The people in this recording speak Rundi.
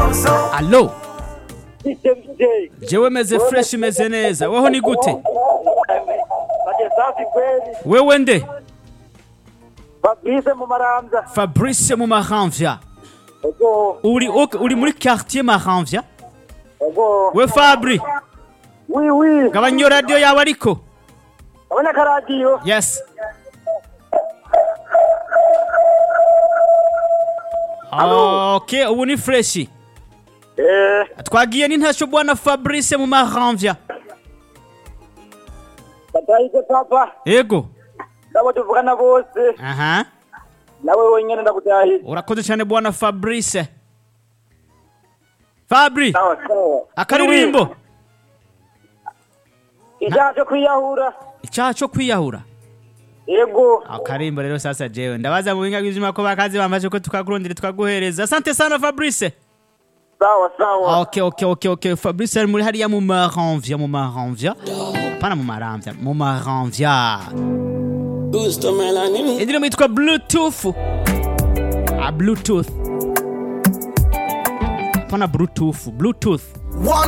alo bite bite jewe meze fresh meze neza weho ni gute bate safi kweli wewe nde fabrice mu maramvya fabrice mu maranvya ego uri, ok- uri muri quartier maranvya ego we fabri wi wi gabanya iyo radiyo yawe ariko abona akaradiyo yes ok ubu ni freshi eh twagiye n'intasho bwana fabrice mu maranvya batahise papa ego nabo tuvugana bose aha nawe wenyene ndakutahise urakoze cyane bwana fabrice fabri sawa sawa akaririmbo icyaha cyo kwiyahura icyaha cyo kwiyahura ego akarimbo rero sasa jewe ndabaza mu binga bw'ijima ko bakazi bambaje ko tukakurondera twaguhereza asante sana fabrice sawa sawa ok ok ok ok fabrice ari muri hariya mu maranvya mu maranvya pana mu maranvya mu maranvya Gusto melanin. indirimbo yitwa bluetooth ah bluetooth pana bluetooth bluetooth One